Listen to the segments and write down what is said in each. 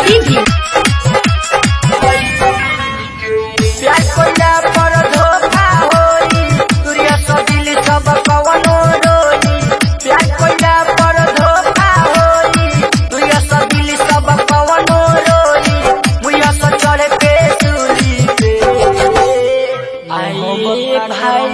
सीधी प्यार कोइला पर धोखा होई सूर्य सदिल सब कवनो रोई प्यार कोइला पर धोखा होई सूर्य सदिल सब कवनो रोई मुया से चढ़ के सूली पे आइए भाई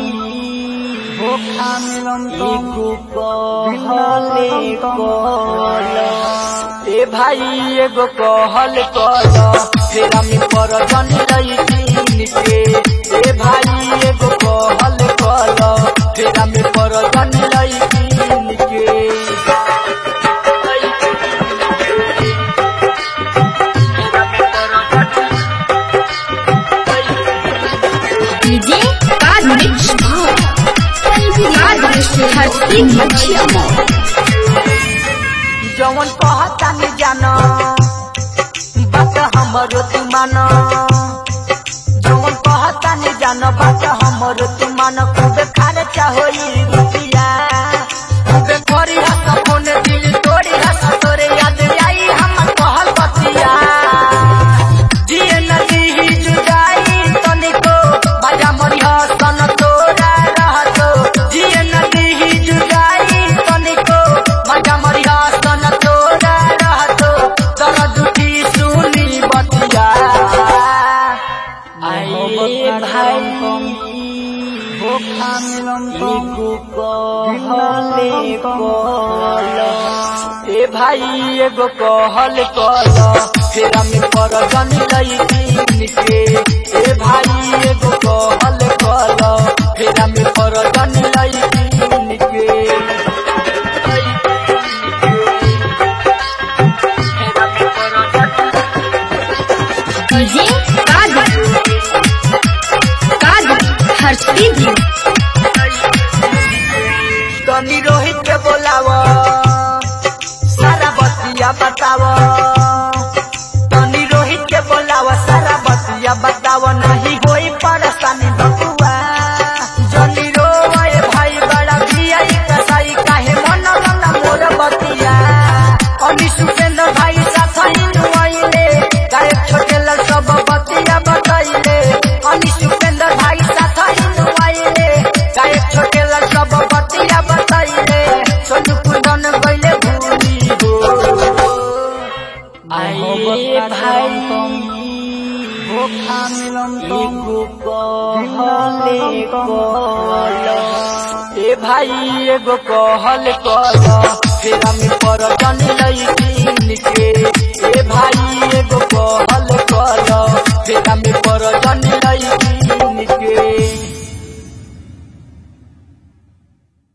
धोखा मिलन एगो कहले कल ए भाई एगो कहल कल फेरा में पर जन लईकिन के ए भाई एगो कहल कल फेरा में पर जन लईकिन के डीजे कार मिक्स कार हर सीधी मछिया मॉल जवन कहता नहीं जाना बात हमरो तू मानो जवन कहता नहीं जानो बात हमरो तू मानो खूबे खर्चा होई रुपिया खूबे करी हस फोन दिल तोड़ी हस तोरे याद आई हम कहल बतिया जिए नदी ही जुदाई तनिको बाजा मरी हसन तोरा रहतो जिए नदी ही जुदाई तनिको बाजा मरी हसन तोरा रहतो दर्द की सुनी बतिया आइए भाई धोखा मिलन एगो कहले कल ए भाई एगो कहल कल फेरा में पर जन लईकिन के ए भाई एगो कहल कल फेरा में पर जन लईकिन के फेरा में पर डीजे कार कार हर सीधी तनी रोहित के बोलाव सारा बतिया बताव तनी रोहित के बोलाव सारा बतिया बताव नहीं होई परेशानी बकुआ जनी रोए भाई बड़ा भिया कसाई काहे मन लला मोर बतिया अनी सुपेंद्र भाई साथ आइले गायक छोटे लल सब बतिया बताइले अनी सुपेंद्र भाई साथ आइले गायक छोटे लल सब बतिया बताइले सोनू कुंदन गइले भूली हो आइए भाई धोखा मिलन एगो कहले कल ए भाई एगो कहल कल फेरा में पर